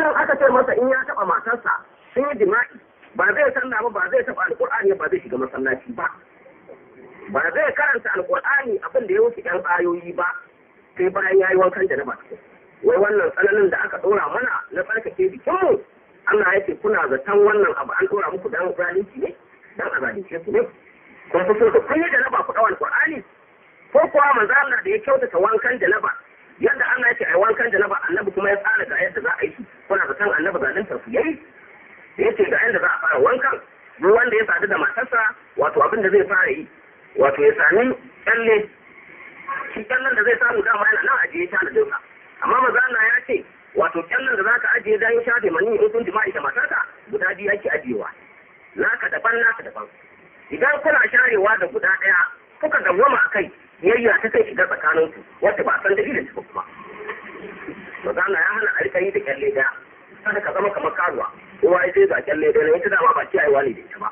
mutum aka ce masa in ya taɓa matarsa sun yi jima'i ba zai sallah ba ba zai taɓa alƙur'ani ba zai shiga masallaci ba ba zai karanta alƙur'ani abin da ya wuce ƴan ayoyi ba sai bayan ya yi wankan janaba wai wannan tsananin da aka ɗora mana na tsarkake jikinmu Allah ya ce kuna zaton wannan abu an ɗora muku dan zalunci ne dan a zalunce su ne kun fi so da kun yi janaba ku ɗau alƙur'ani ko kuwa manzo Allah da ya kyautata wankan janaba yadda Allah ya ce ai wankan janaba annabi kuma ya tsara ga yadda za a yi shi kuna zaton annabi zaluntar su yayi da ya ce ga yadda za a fara wankan duk wanda ya sadu da matarsa wato abin da zai fara yi wato ya sami kyalle shi kyallen da zai samu dama yana nan ajiye ta da dinsa amma maza Allah ya ce wato kyallen da zaka ajiye dan shafe mani in kun jima'i da matarka guda biyu yake ajiyewa naka daban naka daban idan kuna sharewa da guda ɗaya kuka dawwama a kai yayya ta kai shiga tsakanin ku wacce ba san dalilin ta kuma maza Allah ya hana a rika yi da kyalle daya kada ka zama kamar karuwa kowa ya ce ga kyalle daya ita dama ba kiyayewa ne da ita ba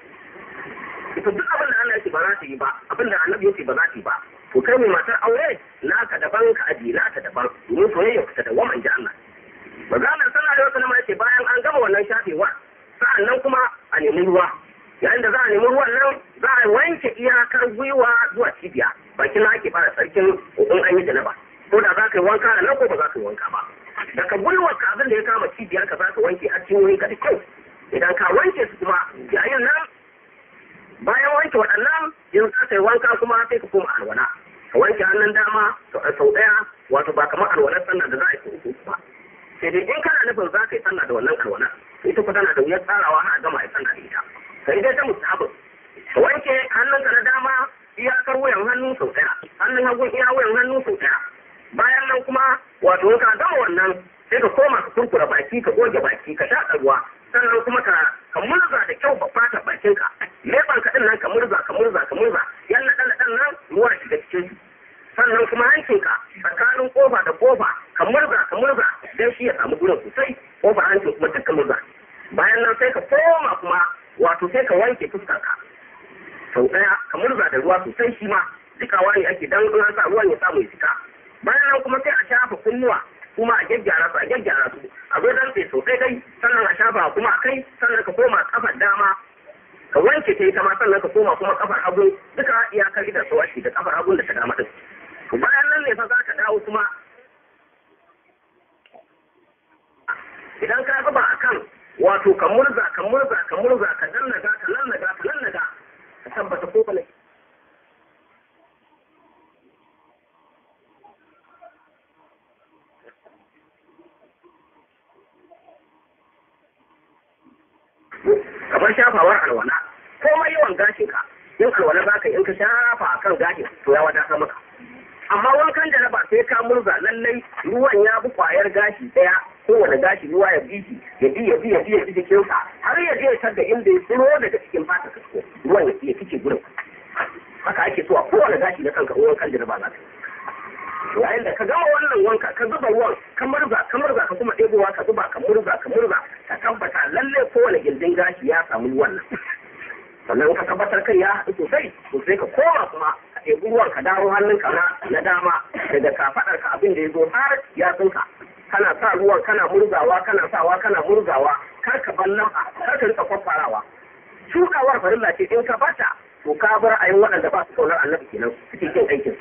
ita duk abin da Allah ya ce ba za ta yi ba abin da annabi ya ce ba za ta yi ba to kai mai matar aure naka daban ka aji naka daban domin soyayya ta da wama inji Allah maganar sallah da wasu nama ce bayan an gama wannan shafewa sa'an nan kuma a nemi ruwa yayin da za a nemi ruwan nan za a wanke iyakar gwiwa zuwa cibiya bakin na ake fara sarkin in an yi janaba ko da za ka yi wanka da nan ko ba za ka yi wanka ba daga gwiwar ka abin da ya kama cibiyar ka za ka wanke har cinyoyin ka da kyau idan ka wanke su kuma yayin nan bayan wanke waɗannan yanzu za ka yi wanka kuma sai ka koma alwala ka wanke hannun dama sau ɗaya wato ba kamar alwalar sallah da za a yi uku ba sai dai in kana nufin za ka yi sallah da wannan alwala ita kuma tana da wuyar tsarawa har a gama a sallah da ita sai dai ta musahabin ka wanke hannunka na dama iyakar wuyan hannu sau ɗaya hannun hagun iya wuyan hannu sau ɗaya bayan nan kuma wato in ka gama wannan sai ka koma ka kurkura baki ka goge baki ka shaƙa ruwa sannan kuma ka ka murza da kyau ba fata bakinka leban ka din nan ka murza ka murza ka murza yan naɗan naɗan nan ruwa shiga cikin su sannan kuma hancinka tsakanin kofa da kofa ka murza ka murza dan shi ya samu gurin sosai kofa hancin kuma duk ka murza bayan nan sai ka koma kuma wato sai ka wanke fuskarka sau ɗaya ka murza da ruwa sosai shi ma dukawa ne ake dan an sa ruwan ya samu ya fita bayan nan kuma sai a shafa kunnuwa kuma a gyaggyara su a gyaggyara su a zo dan sosai dai sannan a shafa kuma a kai sannan ka koma kafar dama ka wanke ta ita ma sannan ka koma kuma kafar hagu duka iyakar idan su washi da kafar hagu da ta dama din bayan nan ne fa za ka dawo kuma idan ka zuba a kan wato ka murza ka murza ka murza ka nannaga ka nannaga ka nannaga ka tabbata ko bane kamar shafawar alwala komai yawan gashin ka in alwala za ka in ka shafa a kan gashin to ya wadata maka amma wankan da na ba sai ka murza lallai ruwan ya bi kwayar gashi daya kowane gashi ruwa ya bi shi ya bi ya bi ya bi ya bi cikin sa har ya je tar da inda ya tsiro daga cikin fata ka ruwan ya ya fice gurin haka ake so a kowane gashi na kanka wankan da na ba za ka yayin da ka gama wannan wanka ka zuba ruwan ka murza ka murza ka kuma ɗebowa ka zuba ka murza ka murza ka tabbata lalle kowane gindin gashi ya samu ruwan nan sannan ka tabbatar kai ya haɗu sosai to sai ka koma kuma ka ɗebi ruwan ka dawo hannunka na na dama daga kafaɗar ka abin da ya zo har ya tsinka kana sa ruwan kana murzawa kana sawa kana murzawa kar ka bar lamba kar ka rika kwakwarawa shuɗawar farilla ce in ka bata to ka bar ayin waɗanda ba su kaunar annabi kenan suke kin aikin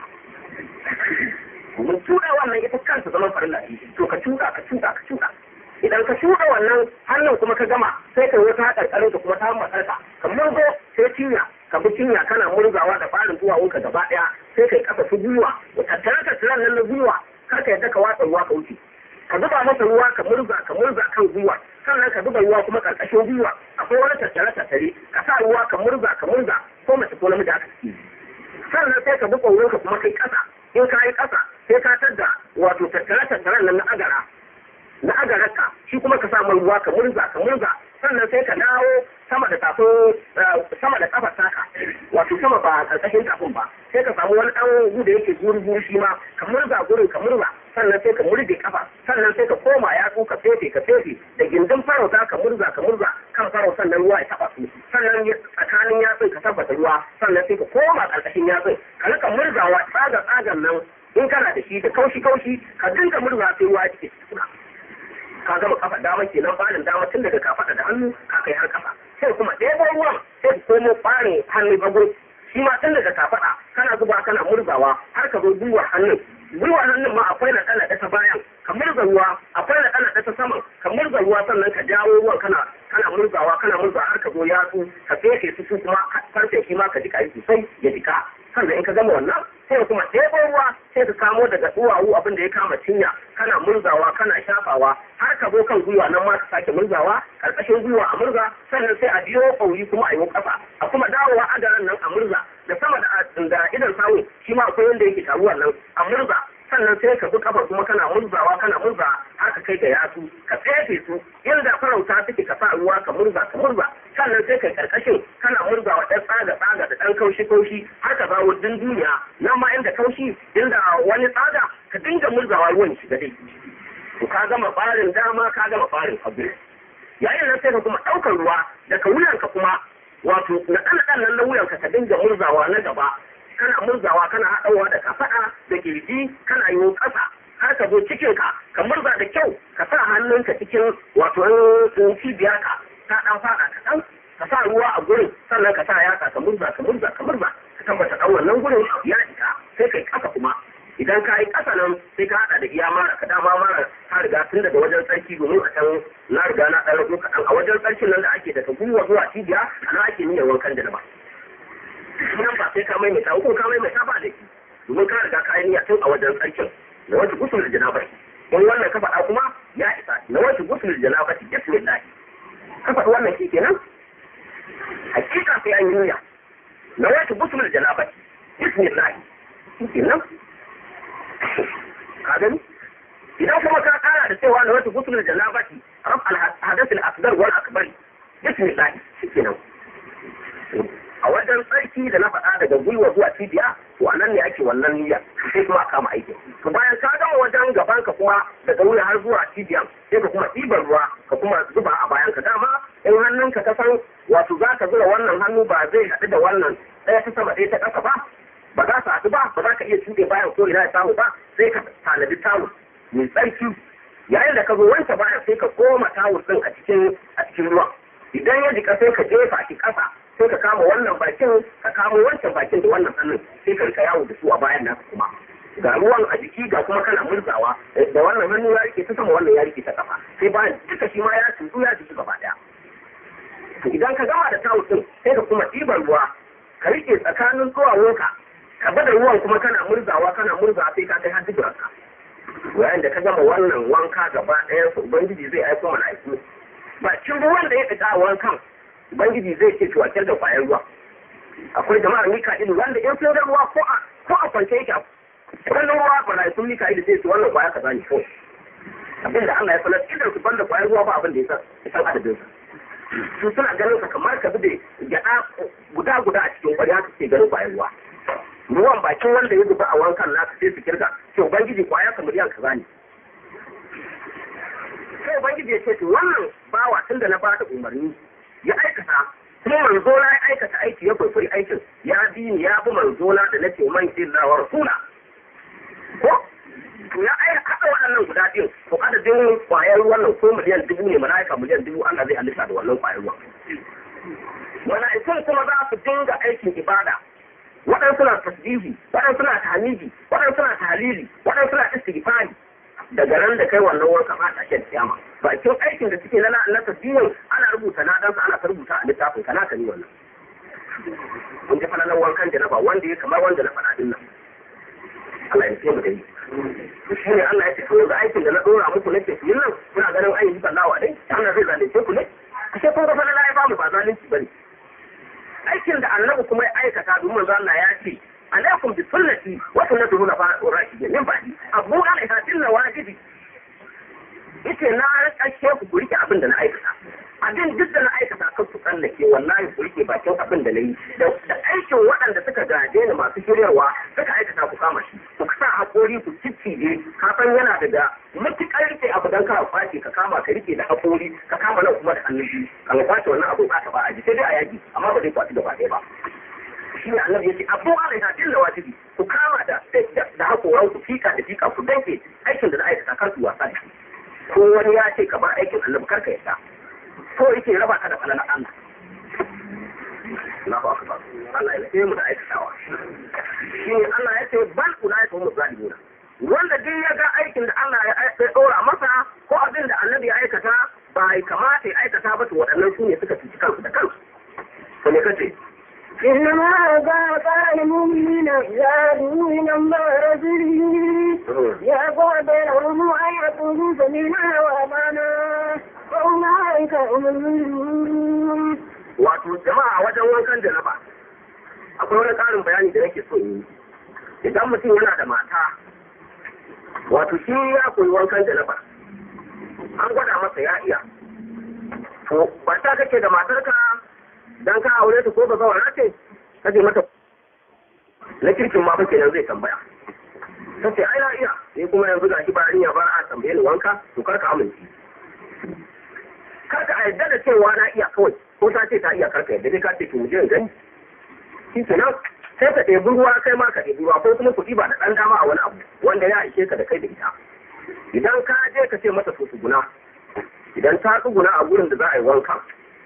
domin cuɗa wannan ita kansa zaman farilla ce to ka cuɗa ka cuɗa ka cuɗa idan ka cuɗa wannan hannun kuma ka gama sai ka wata ƙarƙarin ka kuma ta matsarka ka murzo sai cinya ka bi cinya kana murzawa da farin duwawunka gaba ɗaya sai kai kafa su gwiwa tattare tattaren nan na gwiwa kar ka yadda ka watsa ruwa ka wuce ka zuba masa ruwa ka murza ka murza kan gwiwa sannan ka zuba ruwa kuma ƙarƙashin gwiwa akwai wani tattare tattare ka sa ruwa ka murza ka murza ko mace ko namiji aka ciki sannan sai ka bi ƙwaurinka kuma kai ƙasa in ka yi ƙasa sai ka tadda wato tattare tattaren nan na agara na agararka shi kuma ka samu ruwa ka murza ka murza sannan sai ka dawo sama da tafin sama da kafar taka wato sama ba karkashin tafin ba sai ka samu wani dan gudu yake guri guri shi ma ka murza gurin ka murza sannan sai ka murje kafa sannan sai ka koma yatsu ka fefe ka fefe da gindin farauta ka murza ka murza kan farau sannan ruwa ya taba su sannan tsakanin yatsun ka tabbata ruwa sannan sai ka koma karkashin yatsun ka rika murzawa tsagar tsagar nan in kana da shi da kaushi kaushi ka dinga murza sai ruwa ya cike tukuna ka gama kafa dama kenan barin dama tun daga kafaɗa da hannu ka kai har kafa sai kuma ɗebo ruwan sai ka komo ɓarin hannu hagu shi ma tun daga kafaɗa kana zuba kana murzawa har ka zo gwiwar hannun gwiwar hannun ma akwai na ɗana ta bayan ka murza ruwa akwai na ɗana ta saman ka murza ruwa sannan ka jawo ruwan kana kana murzawa kana murzawa har ka zo yatsu ka fefe su su kuma farce shi ma ka jika yi sosai ya jika sannan in ka gama wannan sai kuma ɗebo ruwa sai ka kamo daga duwawu abin da ya kama cinya kana murzawa kana shafawa har ka zo kan gwiwa nan ma ka sake murzawa karkashin gwiwa a murza sannan sai a biyo ƙauri kuma a yi ƙasa a kuma dawowa adaran nan a murza da sama da idan samu shi ma akwai wanda yake taruwa nan a murza sannan sai ka bi kafa kuma kana murzawa kana murza har ka kai ga yatsu ka tsefe su inda farauta suke ka sa ruwa ka murza ka murza sannan sai kai karkashin kana murzawa ɗan tsaga tsaga da ɗan kaushi kaushi har ka zawo din duniya nan ma inda kaushi inda wani tsaga ka dinga murzawa ruwan shiga dai to ka gama barin dama ka gama barin hagu yayin nan sai ka kuma ɗaukar ruwa daga wuyanka kuma wato na ɗan ɗan nan na wuyanka ka dinga murzawa na gaba kana murzawa kana haɗawa da kafaɗa da kirji kana yi ƙasa har ka zo cikin ka ka murza da kyau ka sa hannunka cikin wato cibiyar ka ta ɗan faɗa kaɗan ka sa ruwa a gurin sannan ka sa yatsa ka murza ka murza ka murza ka tabbata ɗan wannan gurin ya isa sai kai ƙasa kuma idan ka yi ƙasa nan sai ka haɗa da iya mara ka dama mara ka riga tun daga wajen tsarki domin a can na riga na ɗan rago kaɗan a wajen tsarkin nan da ake daga gwiwa zuwa cibiya a nan ake niyyar wankan da ba nan ba sai ka maimaita ko ka maimaita ba da shi domin ka riga ka yi niyya tun a wajen tsarkin da wata gusul da janaba in wannan ka faɗa kuma ya isa na wata gusul da janaba ki bismillah ka faɗi wannan shi kenan hakika sai an yi niyya na wata gusul da janaba bismillah shi kenan ka gani idan kuma ka kara da cewa na wata gusul da janaba ki rab al hadath al asghar wal akbar bismillah shi kenan a wajen tsarki da na faɗa daga gwiwa zuwa cibiya to anan ne ake wannan niyya sai kuma a kama aiki to bayan ka gama wajen gaban ka kuma daga wuya har zuwa cibiya sai ka kuma ɗiban ruwa ka kuma zuba a bayan ka dama in hannunka ka san wato za ka zura wannan hannu ba zai haɗu da wannan ɗaya ta sama ɗaya ta ƙasa ba ba za su haɗu ba ba za ka iya tuɗe bayan ko ina ya samu ba sai ka tanadi tawul mai tsarki yayin da ka zo wanke bayan sai ka koma tawul ɗin a cikin a cikin ruwan idan ya jika sai ka jefa shi ƙasa sai ka kama wannan bakin ka kama wancan bakin da wannan hannun sai ka rika yawo da su a bayan naka kuma ga ruwan a jiki ga kuma kana murzawa da wannan hannu ya rike ta sama wannan ya rike ta kafa sai bayan duka shi ma ya tutu ya jiki gaba daya to idan ka gama da tawul din sai ka kuma ɗiban ruwa ka rike tsakanin duwawunka ka bada ruwan kuma kana murzawa kana murzawa sai ka kai har duburanka yayin da ka gama wannan wanka gaba ɗayan su ubangiji zai aiko mala'iku bakin ruwan da ya fita a wankan Ubangiji zai ce to a da kwayar ruwa. Akwai jama'ar Mika'ilu wanda in sun ruwa ko a ko a kwance yake wannan ruwa ba sun Mika'ilu zai ce wannan kwaya kaza ne ko. Abinda Allah ya sanar idan su banda kwayar ruwa ba abin da ya san adadin sa. Su suna ganin sa kamar ka zube gyaɗa guda guda a cikin kwari haka ke ganin kwayar ruwa. Ruwan bakin wanda ya zuba a wankan naka sai su kirga ce Ubangiji kwaya ka miliyan kaza ne. Sai Ubangiji ya ce to wannan bawa tun da na ba da umarni ya aikata kuma manzo na ya aikata aiki ya kwaikwayi aikin ya bi ni ya bi manzo na da nake man illa wa rasula ko to ya ai haɗa waɗannan guda biyu to adadin kwayar wannan ko miliyan dubu ne mala'ika miliyan dubu Allah zai halitta da wannan kwayar ruwan mala'ikun kuma za su dinga aikin ibada waɗansu na tasbihi waɗansu na tahmidi waɗansu na tahlili waɗansu na istighfari daga nan da kai wannan wanka ba ta shan kiyama bakin aikin da suke na na tasbihin ana rubuta na dan ana ta rubuta a littafin kana ka ni wannan mun ji falalan wankan janaba wanda ya kamar wanda na faɗa din nan Allah ya ce mu dai shi ne Allah ya ce to ga aikin da na dora muku nake ku yin nan kuna ganin ayi bisa lawa dai Allah zai zalunce ku ne ashe kun ga falala ya ba mu ba zalunci bane aikin da annabi kuma ya aikata domin manzo Allah ya ce alaikum bi sunnati wa sunnatu khulafa ar-rashidin min ba'di abu alaiha illa wajibi yace na rikashe ku ku rike abin da na aikata abin duk da na aikata kan ku tsallake wallahi ku rike bakin abin da na yi da aikin waɗanda suka gaje ni masu shiryarwa suka aikata ku kama shi ku sa haƙori ku ciccije ka san yana daga matuƙar rike abu dan ka kwace ka kama ka rike da haƙori ka kama nan kuma da hannun biyu ka kwace wannan abu ba ta ba a ji sai dai a yaki amma ba zai kwaci gaba ɗaya ba shi ne annabi yace abu alaiha illa wajibi ku kama da da hakoran ku fika da fika ku danke aikin da na aikata kar ku wasa da shi ko wani ya ce ka bar aikin annabi karka yadda ko yake raba ka da falalar Allah Allahu akbar Allah ya lafiye mu da aikatawa shi ne Allah ya ce bal ulai hum zalimuna wanda duk ya ga aikin da Allah ya ɗora masa ko abin da annabi ya aikata ba ya kamata ya aikata ba to waɗannan su ne suka cuci kansu da kansu to me kace إنما قال المؤمنين يعلموا من الله رسوله يقول بينهم أن يقولوا سمعنا وأطعنا وأولئك هم المؤمنون wato jama'a wajen wankan janaba akwai wani ƙarin bayani da nake so yi idan mutum yana da mata wato shi ya koyi wankan janaba an gwada masa ya iya to ba ta kake da matarka dan ka aure ta ko ba zawara ce kaje mata na kirkin ma fa kenan zai tambaya ta ce ai na iya ni kuma yanzu gashi ba ya bar a tambaye ni wanka to kar ka amince kar ka yarda da cewa na iya kawai ko ta ce ta iya karka yadda dai ka ce ki muje gani shi kenan sai ka ɗebi ruwa kai ma ka ɗebi ruwa ko kuma kuɗi ba da ɗan dama a wani abu wanda ya ishe ka da kai da ita idan ka je ka ce mata to tsuguna idan ta tsuguna a gurin da za a yi wanka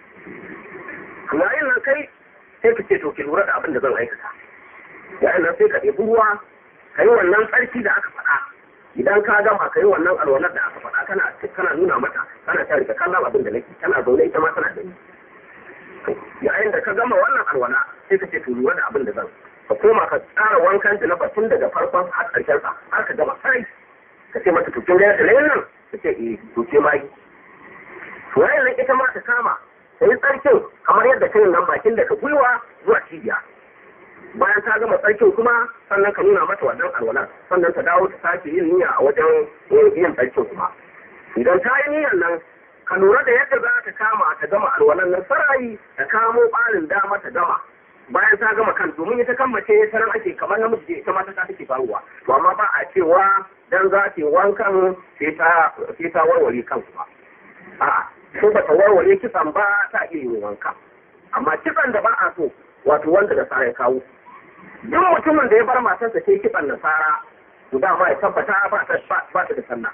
yayin nan kai sai ka ce to ki lura da abin da zan aikata yayin nan sai ka ɗebi ruwa ka yi wannan tsarki da aka faɗa idan ka gama ka yi wannan alwalar da aka faɗa kana kana nuna mata kana ta rika kallon abin da nake tana zaune ita ma tana gani yayin da ka gama wannan alwala sai ka ce to lura da abin da zan ka koma ka tsara wankan da na batun daga farkon har ƙarshen sa har ka gama sai ka ce mata to kin ga yadda nan ka ce eh to ke ma yi to yayin nan ita ma ta kama ta yi tsarkin kamar yadda ta yi nan bakin da ka gwiwa zuwa cibiya bayan ta gama tsarkin kuma sannan ka nuna mata wannan alwala sannan ta dawo ta sake yin niyya a wajen yin tsarkin kuma idan ta yi niyyar nan ka lura da yadda za ta kama ta gama alwalan nan sarayi ta kamo ɓarin dama ta gama bayan ta gama kan domin ita kan mace ta nan ake kamar namiji ita ma ta take faruwa to amma ba a cewa dan za ta wankan sai ta sai ta warware kan kuma a'a ko ba ta warware kitsan ba ta iya yin wanka amma kitsan da ba a so wato wanda da sa ya kawo duk mutumin da ya bar matarsa sai kitsan nasara to dama ya tabbata ba ta ba ta da sallah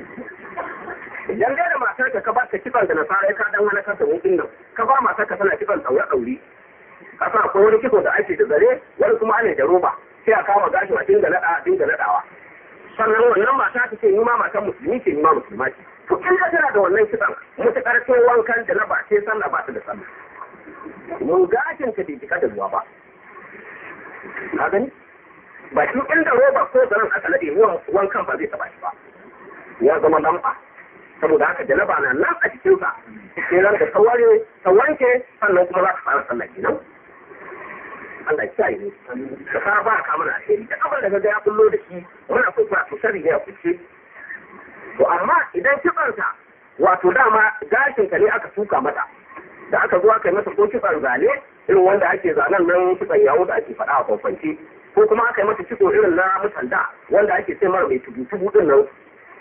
idan dai da matar ka ba ta kitsan da nasara ka dan wani kasa wukin nan ka ba matar ka tana kitsan daure daure ka san akwai wani kitso da ake da zare wani kuma ana da roba sai a kama gashin a dinga nada dinga nadawa sannan wannan mata ta ce ni ma matan musulmi ce ni ma musulma ce to in ka tana da wannan kitsan mutakar kai wankan da na ba ce sallah ba ta da sallah mun gashin ka bai jika da ruwa ba ka gani ba shi inda roba ko zanen aka nade wankan ba zai taba shi ba ya zama lamba saboda haka janaba na nan a jikinsa sai ran da ta ware ta wanke sannan kuma za ta fara sallah kenan Allah ya kiyaye ne ka fara ba ka mana alheri da abin da ga ya kullo da shi muna so ba to sharri ne a kuce to amma idan kibarta wato dama gashin ka ne aka tuka mata da aka zo aka yi masa ko kitsan zane irin wanda ake zanen nan kitsan yawo da ake faɗa a kwamfanci ko kuma aka yi masa kitso irin na mutanda wanda ake sai mara mai tubu tubu din nan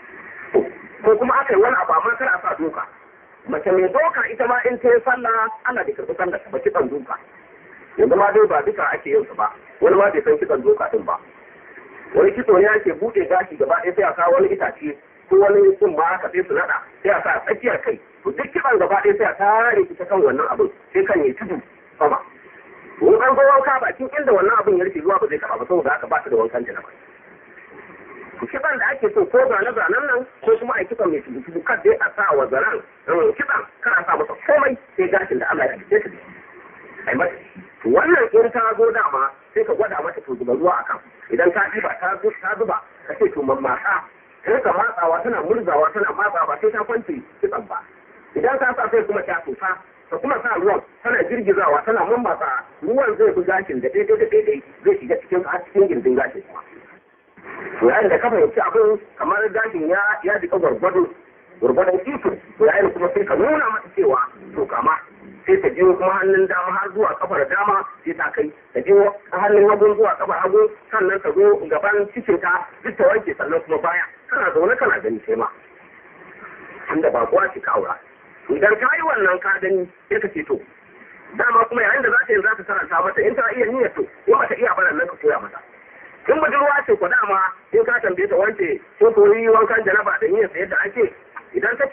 ko kuma aka yi wani abu amma kar a sa doka mace mai doka ita ma in ta yi sallah Allah bai karɓi sallah ta ba kitsan doka yanzu ma dai ba duka ake yin su ba wani ma bai san kitsan doka din ba wani kitso ne ake buɗe gashi gaba ɗaya sai a kawo wani itace ko wani sun ma haka sai su naɗa sai a sa a tsakiyar kai to duk kitsan gaba ɗaya sai a tare ita kan wannan abin sai kan yi tudu sama in an zo wanka bakin inda wannan abin ya rufe ruwa ba zai taɓa ba saboda haka ba ta da wankan janaba kiɗan da ake so ko zane zanen nan ko kuma a kiɗan mai tudu tudu kan dai a sa wa zaren kiɗan kan a sa masa komai sai gashin da Allah ya halice ta da shi ai mata wannan in ta zo dama sai ka gwada mata to zuba ruwa akan idan ka ɗiba ta ta zuba ka ce to mammatsa sai ka matsawa tana murzawa tana matsawa ba sai ta kwance kitsan ba idan ka sa sai kuma ta tofa ka kuma sa ruwan tana girgizawa tana mammatsa ruwan zai bi gashin da daidai da daidai zai shiga cikin har cikin gindin gashin kuma yayin da ka fahimci abin kamar gashin ya ya jika gwargwado gwargwadon iko yayin kuma sai ka nuna mata cewa to kama sai ta je kuma hannun dama har zuwa kafar dama sai ta kai ta je hannun hagu zuwa kafar hagu sannan ta zo gaban cikin ta duk ta wanke sannan kuma baya kana zaune kana gani sai ma inda ba kowa ce ka aura idan ka yi wannan ka gani sai ka ce to dama kuma yayin da za ta yi za ta karanta mata in ta iya niyyar to in ba ta iya baran nan ka koya mata in budurwa ce ko dama in ka tambaye ta wance ko ko yi wankan janaba da niyyar sa yadda ake idan ta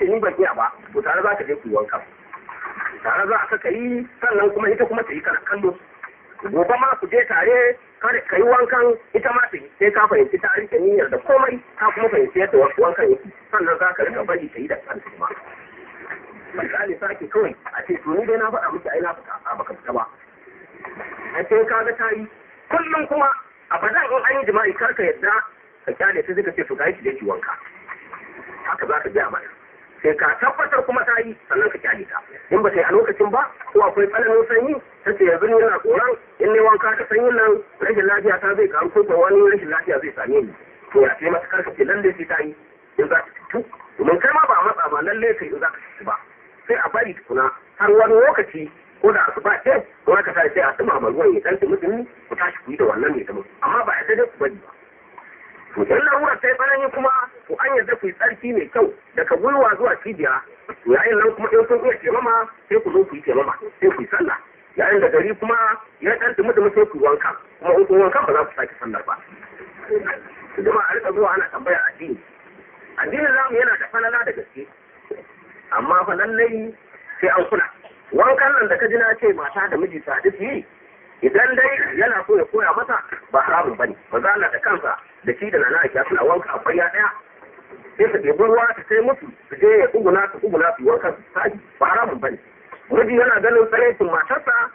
ce ni ban iya ba to tare za ka je ku yi wanka tare za ka yi sannan kuma ita kuma ta yi kana kallo gobe ma ku je tare ka yi wankan ita ma ta yi sai ka fahimci ta rike niyyar da komai ka kuma fahimci yadda wankan yake sannan za ka rika bari ta yi da kanta kuma misali sake kawai a ce to ni dai na faɗa miki ai na fita a baka fita ba a ce ka ga ta yi kullum kuma a badan in an yi jima'i kar ka yadda ka kyale sai suka ce to ga shi da ki wanka haka za ka biya mata sai ka tabbatar kuma ta yi sannan ka kyale ta in ba ta yi a lokacin ba ko akwai tsananin sanyi ta ce yanzu ni yana tsoron in ne wanka ta sanyin nan rashin lafiya ta zai karu ko ko wani rashin lafiya zai same ni to ya ce mata karka ce lalle sai ta yi in za ta fitu domin kai ma ba matsa ba lalle kai in za ka fitu ba sai a bari tukuna har wani lokaci ko da asuba ce ko ka sai a tsima ma ruwan ya dan mutumi ku tashi ku yi da wannan ne ta mutu amma ba a dai ku bari ba to in larurar ta yi tsanani kuma to an yarda ku yi tsarki mai kyau daga gwiwa zuwa cibiya to yayin nan kuma in kun iya taimama sai ku zo ku yi taimama sai ku yi sallah yayin da gari kuma ya dan dumi dumi sai ku wanka kuma in kun wanka ba za ku sake sallar ba kuma a rika zuwa ana tambayar addini addinin zamu yana da falala da gaske amma fa lallai sai an kula wankan nan da ka ji na ce mata da miji su haɗu su yi idan dai yana so ya koya mata ba haramun bane ba za da kansa da shi da nana ake suna wanka a kwaya ɗaya sai su ɗebi ruwa su kai musu su je ya tsuguna su tsuguna su wanka su saji ba haramun bane miji yana ganin tsaraicin matarsa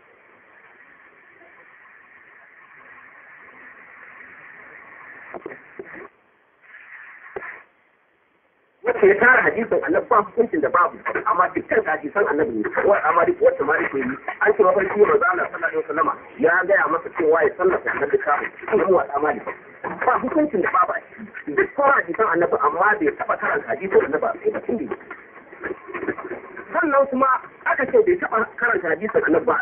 wacce ya tara hadisin annabi ba hukuncin da babu amma dukkan hadisan annabi ne wa amma duk wacce ma yake yi an ce mafarki manzo Allah sallallahu alaihi wasallama ya gaya masa cewa ya sallata annabi kafu kuma mu wata mali ba hukuncin da babu a ciki duk ko hadisan annabi amma bai taba karanta hadisin annabi a sai bakin da sannan kuma aka ce bai taba karanta hadisin annabi ba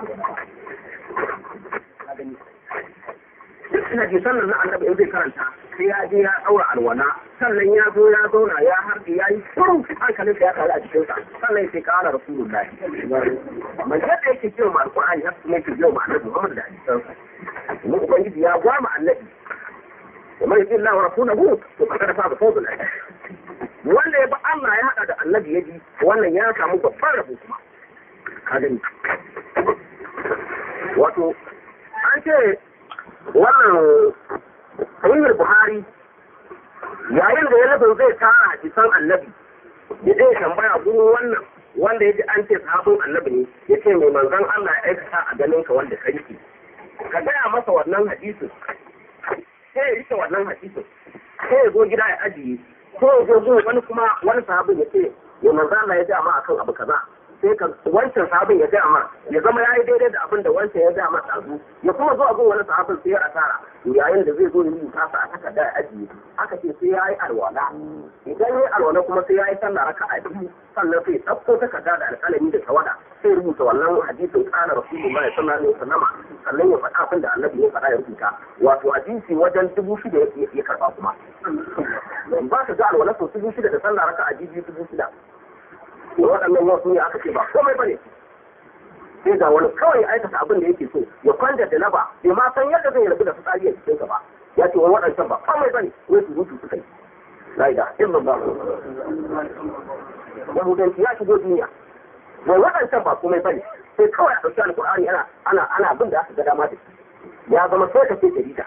duk hadisan nan na annabi in zai karanta sai ya je ya daura alwala sannan ya zo ya zauna ya harbi ya yi shiru hankalin ya kare a cikin sa sannan ya ce kara rasulullahi man yadda yake kiyo ma alqur'ani haka kuma yake kiyo ma annabi Muhammad da hadisan sa kuma ubangiji ya gwama annabi ومن يطيع الله ورسوله فقد فاز فوزا عظيما wanda ya bi Allah ya hada da annabi ya ji wannan ya samu babban rabo kuma ka gani wato an ce wannan sahihul buhari yayin da ya nufin zai tara hadisan annabi ya zai tambaya gurin wannan wanda ya ji an ce sahabin annabi ne ya ce mai manzon Allah ya aikata a ganin ka wanda ka rike ka gaya masa wannan hadisin sai ya rike wannan hadisin sai ya zo gida ya ajiye ko ya zo zuwa wani kuma wani sahabin ya ce ya manzon Allah ya ji amma akan abu kaza sai ka wancan sahabin ya gaya ma ya zama ya yi daidai da abin da wancan ya gaya masa azu ya kuma zuwa gun wani sahabin sai ya asara to yayin da zai zo ya rubuta sa a takarda ya ajiye aka ce sai ya yi alwala idan ya yi alwala kuma sai ya yi sallah raka a biyu sannan sai ya ɗauko takarda da alƙalami da tawada sai rubuta wannan hadisin kana rasulullahi sallallahu alaihi wasallam sannan ya faɗa abin da annabi ya faɗa ya rubuta wato hadisi wajen dubu shida ya karɓa kuma ba su ga alwala sau dubu shida da sallah raka a biyu dubu shida da waɗannan wasu ne aka ce ba komai bane sai ga wani kawai aikata abin da yake so ya kwanda da laba bai ma san yadda zai rabu da fitsari a cikinsa ba ya ce wani waɗancan ba komai bane wai su rutu suka yi la ilaha illallah yahudanci ya shigo duniya wai waɗancan ba komai bane sai kawai a ɗauki alƙur'ani ana ana ana abin da aka ga dama da shi ya zama sai ka ce jarida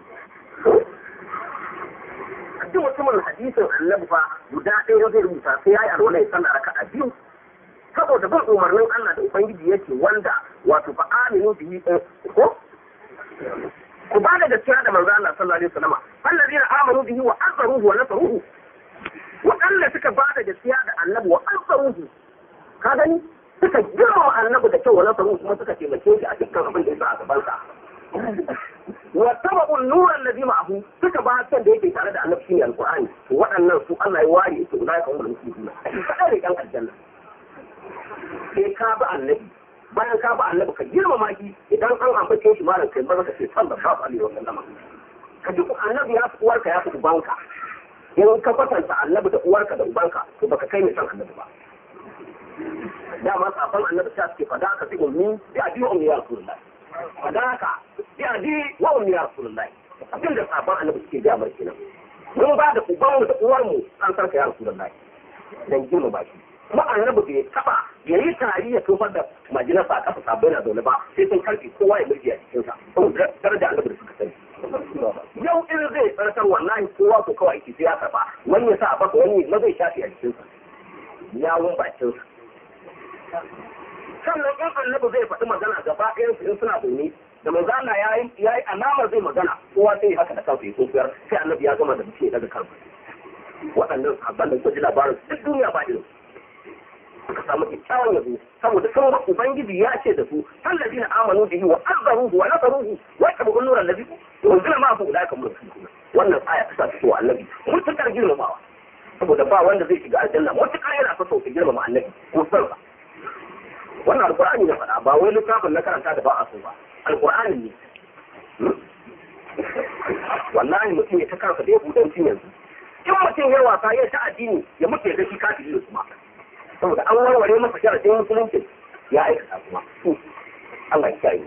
duk mutumin hadisin annabi fa guda ɗaya zai rubuta sai ya yi alwala ya sallah raka a biyu saboda bin umarnin Allah da Ubangiji yake wanda wato fa aminu bihi ko ku ba da gaskiya da manzo Allah sallallahu alaihi wasallam allazina amanu bihi wa azzaruhu wa nasaruhu waɗanda suka ba da gaskiya da annabi wa azzaruhu ka gani suka girma annabi da kyau wa nasaruhu kuma suka taimake shi a dukkan abin da ya sa a gaban sa wa tabu an-nur alladhi ma'ahu suka ba kan da yake tare da annabi shine alqur'ani to waɗannan su Allah ya ware yake ulai kan wannan musulmi kada ne kan aljanna sai ka bi annabi bayan ka bi annabi ka girmama shi idan an ambace shi malam kai maza ka ce sallallahu alaihi wa sallam ka ji annabi ya fi uwarka ya fi ubanka in ka kwatanta annabi da uwarka da ubanka to baka kai mai san annabi ba dama safan annabi ta suke fada ka fi ummi bi abi ummi ya rasulullah fada ka bi abi wa ummi ya rasulullah abin da safan annabi suke ga mar kenan mun ba da ubanmu da uwarmu an sarka ya rasulullah dan girmama shi kuma annabi bai taba ya yi tari ya tofar da majinarsa a kafa sabai na zaune ba sai sun karfe kowa ya murji a cikinsa saboda daraja annabi da suka sani yau in zai tsarkar wallahi kowa ko kawai ke sai ya karba wani ya sa a baka wani ma zai shafi a jikinsa yawun bakinsa sannan in annabi zai faɗi magana gaba ɗayan su in suna zaune da manzo Allah ya yi ya yi alamar zai magana kowa sai haka da kansa ya tsofiyar sai annabi ya gama da bice daga kansa waɗannan sahabban da suka ji labarin duk duniya ba irin suka samu kyakkyawan yabo saboda sun ga ubangiji ya ce da su allazina amanu bihi wa azzaruhu wa nasaruhu wa tabu nuran nabi wanzila ma fa ulaka mulkuna wannan aya ta sa su annabi mutakar girmamawa saboda ba wanda zai shiga aljanna mutakar yana so ka girmama annabi ko sarfa wannan alqur'ani na faɗa ba wai littafin na karanta da ba a so ba alqur'ani ne wallahi mutum ya ta kansa da ya buɗe mutum yanzu in mutum ya wasa ya ta addini ya mutu ya ga shi kafiri da kuma saboda an warware masa sharadin musulunci ya aikata kuma Allah ya kiyaye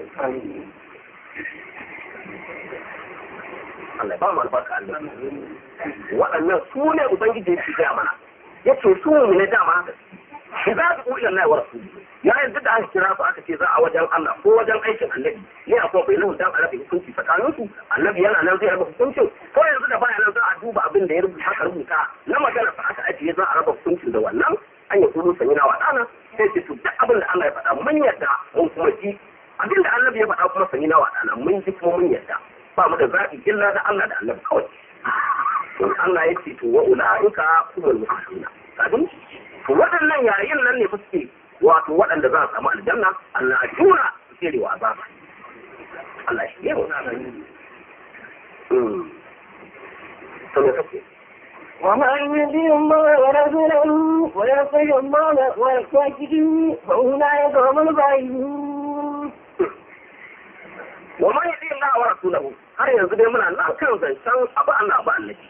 Allah ya ba mu albarka Allah waɗannan su ne ubangiji ya gaya mana yace su mu ne dama haka shi za su ƙulla Allah wa rasuli ya yanzu da aka kira su aka ce za a wajen Allah ko wajen aikin annabi ne a kuma bayyana dan arabi hukunci tsakanin su annabi yana nan zai raba hukuncin ko yanzu da baya nan za a duba abin da ya rubuta aka rubuta na magana fa aka ajiye za a raba hukuncin da wannan an yi kudu sanyi na waɗana sai ce to duk abin da Allah ya faɗa mun yarda mun kuma ji abin da annabi ya faɗa kuma sanyi na waɗana mun ji kuma mun yarda ba mu da zaɓi illa da Allah da annabi kawai to Allah ya ce to wa ulaika humul muhtaduna kadin to waɗannan yayin nan ne fa suke wato waɗanda za su samu aljanna Allah a jura su tsere wa azaba Allah shi ne mu to me kake ومن يطيع الله ورسوله ويطيع الله ويتوكل فأولئك هم الفائزون ومن يطيع الله ورسوله har yanzu dai muna nan kan zancen abu Allah abu annabi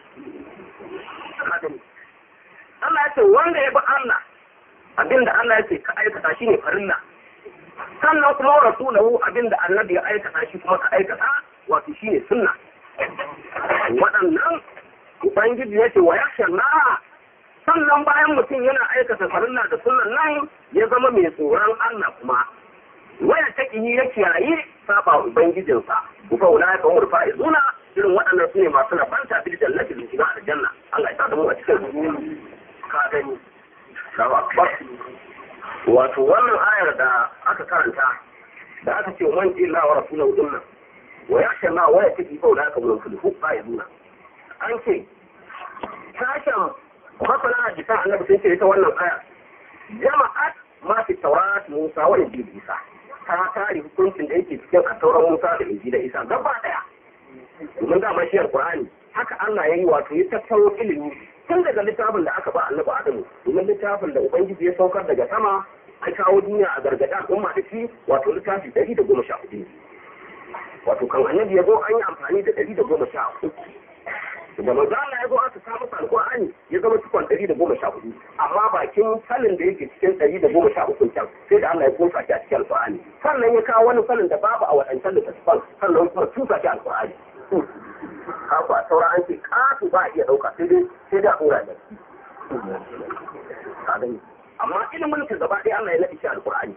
Allah ya ce wanda ya bi Allah abinda Allah ya ce ka aikata shi ne farilla sannan kuma rasulahu abinda annabi ya aikata shi kuma ka aikata wato shi ne sunna waɗannan ubangiji ya ce wa yaksha na sannan bayan mutum yana aikata farilla da sunnan nan ya zama mai tsoron Allah kuma waya ta ƙi ya kiyaye saba ubangijinsa kuka wula ya kawo rufa izuna irin waɗannan su ne masu rabanta bil jannati da shiga aljanna Allah ya sa mu a cikin ka gani Allahu akbar wato wannan ayar da aka karanta da aka ce man illa wa rasulahu dinna wa yakhsha ma wa yataqi fa ulaka min kulli izuna an ce sashen masana a jikin annabi sun ce ita wannan aya jama'at ma fi taurat musa wa injil isa ta tare hukuncin da yake cikin a tauran musa da injil isa gaba daya domin dama shi alqur'ani haka Allah ya yi wato ya tattaro ilimi tun daga littafin da aka ba annabi adamu domin littafin da ubangiji ya saukar daga sama an kawo duniya a gargada al'umma da shi wato littafi ɗari da goma sha hudu wato kan annabi ya zo an yi amfani da ɗari da goma sha hudu da manzo Allah ya zo aka samu alqur'ani ya zama cikon ɗari da goma sha hudu amma bakin salin da yake cikin ɗari da goma sha uku can sai da Allah ya kosa shi a cikin alqur'ani sannan ya kawo wani salin da babu a waɗancan littattafan sannan kuma tusa shi alqur'ani haka saura an ce kasu ba a iya ɗauka sai dai sai dai a ɗora da amma ilimin ka gaba ɗaya Allah ya naɗi shi alqur'ani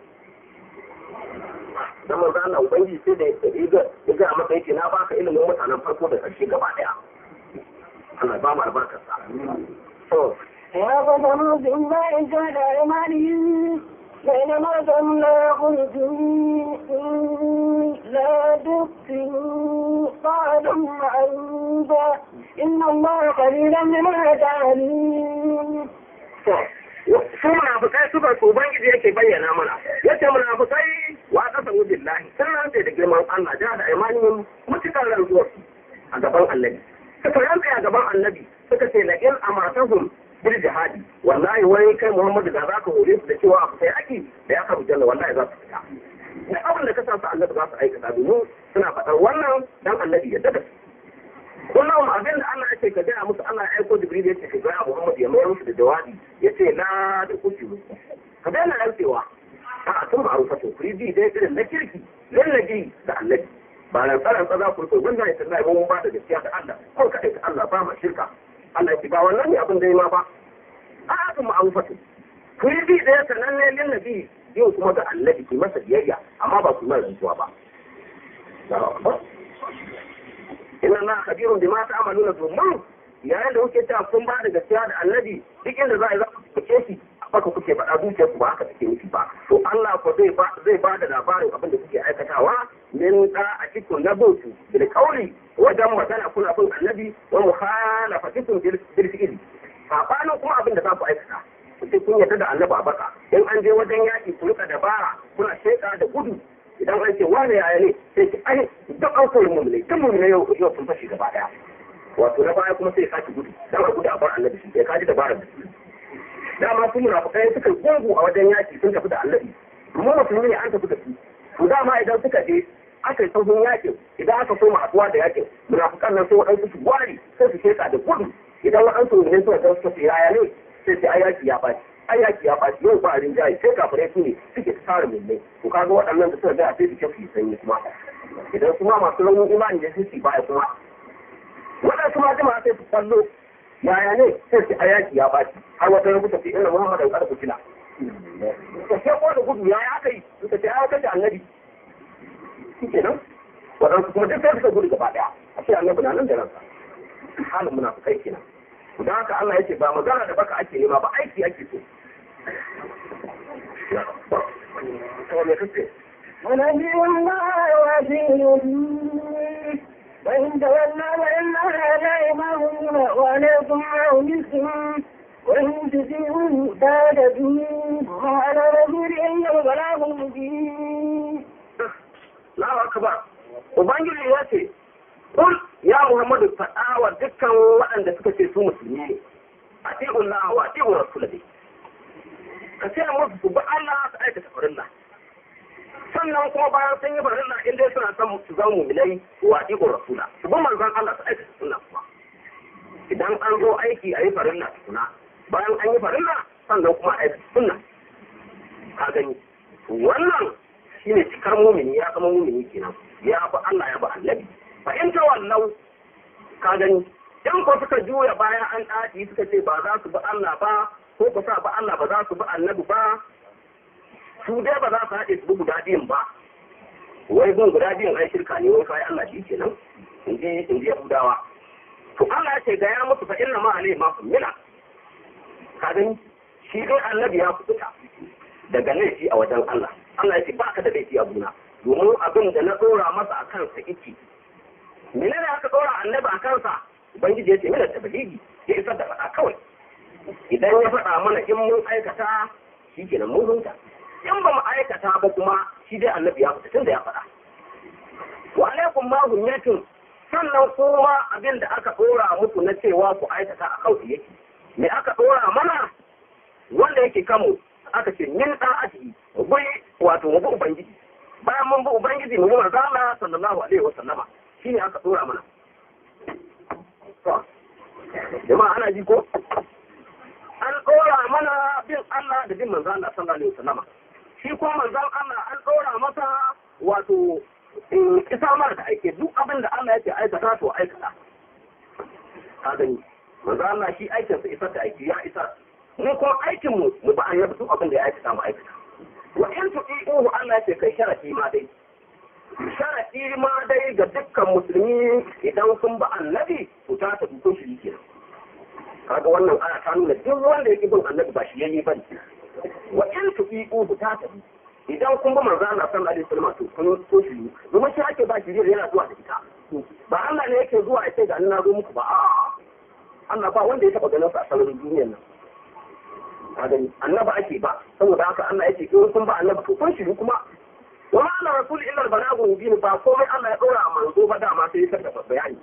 dan manzo Allah ubangiji sai da ya ga ya ga masa yake na baka ilimin mutanen farko da ƙarshe gaba ɗaya Allah ba mu albarkar sa. يا قدم بالله جعل أيمانهم بينما كم لا يخرجون لا تقتلوا قال معروفا إن الله قليلا بما تعملون su munafukai suka su ubangiji yake bayyana mana yace munafukai wa kasamu billahi sun rantse da girman Allah ja da imanin mutukar rantsuwar a gaban annabi suka rantse a gaban annabi suka ce la in amatahum bil jihadi wallahi wai kai Muhammadu da zaka hore su da cewa a fitai aki da ya karu janna wallahi za su fita da abin da ka sa su annabi za su aikata domin suna faɗar wannan dan annabi ya dada kullum abin da Allah ya ce ka gaya musu Allah ya aiko Jibril ya ce ka gaya Muhammad ya mayar musu da jawabi ya ce la da kuci musu ka daina rantsewa a tun ba a rufa to kuri bi dai irin na kirki lallaji da annabi ba nan tsaron tsaza ku ko wanda ya tsaya mun ba da gaskiya da Allah ko ka aika Allah ba ma shirka Allah ya ce ba wannan ne abin da ya ma ba a'atu ma'rufatu ku yi bi ɗaya sananne lin nabi yau kuma ga annabi ki masa biyayya amma ba ku mai rantsuwa ba inna na kabirun bi ma ta'maluna domin yayin da kuke cewa kun ba da gaskiya da annabi duk inda za a yi za ku fice shi haka kuke faɗa zuciyar ku ba haka take nufi ba to Allah ko zai ba zai ba da labarin abin da kuke aikatawa min da a cikin na bautu bil qawli wajen magana kuna bin annabi wa mukhalafatikum bil fi'li sabanin kuma abin da za ku aikata sai kun yarda da annabi a baka in an je wajen yaki ku rika dabara kuna sheka da gudu idan an ce wane yaya ne sai ki ai duk an koyi mu ne duk mu ne yau yau sun fashi gaba daya wato na baya kuma sai ya saki gudu dan a gudu a bar annabi shi sai ka ji dabarar da su dama su munafukai suka gungu a wajen yaki sun tafi da annabi mu musulmi ne an tafi da su to dama idan suka je aka yi sauhin yakin idan aka so haɗuwa da yakin munafukan nan sai waɗansu su wari sai su sheka da gudu idan waɗansu ne suka ga suka yaya ne sai sai ayaki ya ɓaci ayaki ya ɓaci yau ba rinjaye sai kafirai su ne suke tsara mummai to kaga waɗannan da suka ga sai su kafi sanyi kuma idan kuma masu raunin imani da su baya kuma waɗansu ma jama'a sai su kwallo yaya ne sai su ayaki ya ɓaci har wata rubuta fi inna muhammadan kada kutila to sai ko da gudu yaya aka yi suka ce ya kace annabi shi kenan waɗansu kuma duk sai suka gudu gaba ɗaya a ce annabi na nan da ransa halin munafukai kenan da haka Allah ya ce ba magana da baka ake nema ba aiki ake so ونبي الله وزير وإن تولوا فإنها لا يمرون وعليكم عونكم وإن تسيروا تهتدوا وعلى رسول إلا البلاغ المبين Allahu akbar Ubangiji ya ce Kul ya Muhammadu faɗa wa dukkan waɗanda suka ce su musulmi ne a ti'un na wa ti'un rasulullahi ka ce musu su bi Allah su aikata farilla sannan kuma bayan sun yi farilla in dai suna son su zama mu'minai wa ti'un rasula su bi manzon Allah su aikata sunna kuma idan an zo aiki a yi farilla tukuna bayan an yi farilla sannan kuma a aikata sunna ka gani wannan shine cikar mumini ya zama mumini kenan ya bi Allah ya bi annabi fa in tawallau ka gani in ko suka juya baya an ɗaci suka ce ba za su bi Allah ba ko ku sa ba Allah ba za su bi annabi ba su dai ba za su haɗe su bi guda biyun ba wai bin guda biyun ai shirka ne wai kai Allah shi kenan in je in je Yahudawa to Allah ya ce ga ya musu fa inna ma alai ma mila ka gani shi dai annabi ya kubuta daga laifi a wajen Allah Allah ya ce ba ka da laifi a gona domin abin da na ɗora masa a kansa iki menene aka ɗora annabi a kansa ubangiji ya ce mina tabligi ya isar da faɗa kawai idan ya faɗa mana in mun aikata shi kenan mun hunta in ba mu aikata ba kuma shi dai annabi ya fita tunda ya faɗa wa alaikum ma hunyatun sannan kuma abin da aka ɗora muku na cewa ku aikata a kawai yake me aka ɗora mana wanda yake kanmu aka ce min ɗa'ati mu bi wato mu bi ubangiji bayan mun bi ubangiji mu bi manzo Allah sallallahu alaihi wa sallama shine aka dora mana jama'a ana ji ko an dora mana bin Allah da bin manzo Allah sallallahu alaihi wa sallama shi ko manzo Allah an dora masa wato isa mara da aike duk abin da Allah yake aikata to aikata ka gani manzo Allah shi aikinsa isar da aiki ya isar mu kuma aikin mu mu ba an duk abin da ya aikata mu aikata wa in tu'i'uhu Allah ce kai sharati ma dai sharati ma dai ga dukkan musulmi idan sun ba annabi to ta ta dukkan shi kenan kaga wannan aya ta nuna duk wanda yake bin annabi ba shi yayi bane wa in tu'i'uhu ta ta idan kun ba manzo Allah sallallahu alaihi wasallam to kun so shi domin shi ake ba shi yana zuwa da ita ba Allah ne yake zuwa ya ce ga na zo muku ba a'a Allah ba wanda ya taba ganin sa a sararin duniyar nan gani annaba ake ba saboda haka Allah yake in kun ba annaba to kun shiru kuma wa ma ana rasul illa al balagu mubin ba komai Allah ya dora a manzo ba dama sai ya saka bayani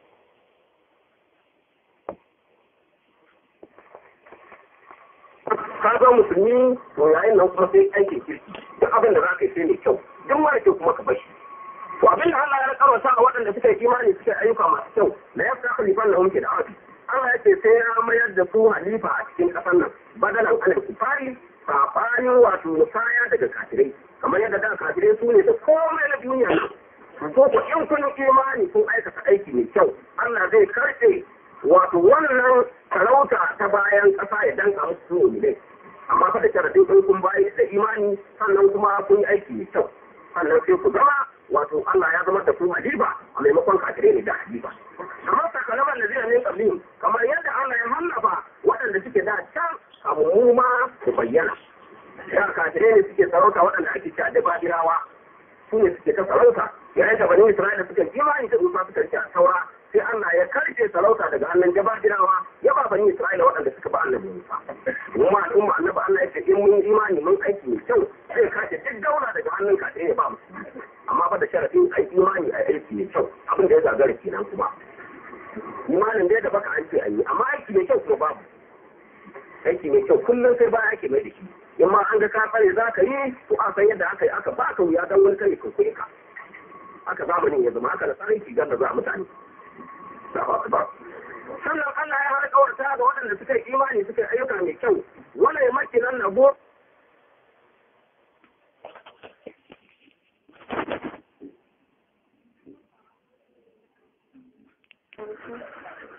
ka ga musulmi to yayin nan kuma sai aikin kirki duk abin da za ka yi sai mai kyau duk mara kyau kuma ka bashi to abin da Allah ya karwata a waɗanda suka yi imani suka yi ayyuka masu kyau la yafta khalifan lahum fi da'ati Allah ya ce sai ya mayar da su halifa a cikin ƙasar nan badalan alal kufari saɓanin wato musaya daga kafirai kamar yadda da kafirai su ne da komai na duniya nan ko ko in kun imani kun aikata aiki mai kyau Allah zai karɓe wato wannan sarauta ta bayan ƙasa ya danka musu su ne amma fa da sharadin kun kun bayi da imani sannan kuma kun yi aiki mai kyau sannan sai ku zama wato Allah ya zama da ku haliba a maimakon kafirai ne da haliba amma sakalaman da zai ne kablin kamar yadda Allah ya hannafa waɗanda suke da can abu mu ma su bayyana ya kafirai ne suke sarauta waɗanda ake ci a dabirawa su ne suke ta sarauta yayin da bani Isra'ila suka imani da Musa suka ci a saura sai Allah ya karfe sarauta daga hannun jabadirawa ya ba bani Isra'ila waɗanda suka ba annabi Musa kuma al'umma annabi Allah ya ce in mun imani mun aiki mai kyau sai kace duk daula daga hannun ka ya ba mu amma fa da sharafin ai imani a aiki mai kyau abin da ya gagara kenan kuma imanin dai da baka an ce ayi amma aiki mai kyau kuma babu aiki mai kyau kullum sai baya ake mai da shi in ma an ga ka tsare za ka yi to a san yadda aka yi aka ba ka wuya don wani kai kai ka aka zamanin ya zama haka da tsarin shigar da za mutane sannan Allah ya har kawarta ga waɗanda suka yi imani suka yi ayyuka mai kyau wala ya maki nan na go Thank you.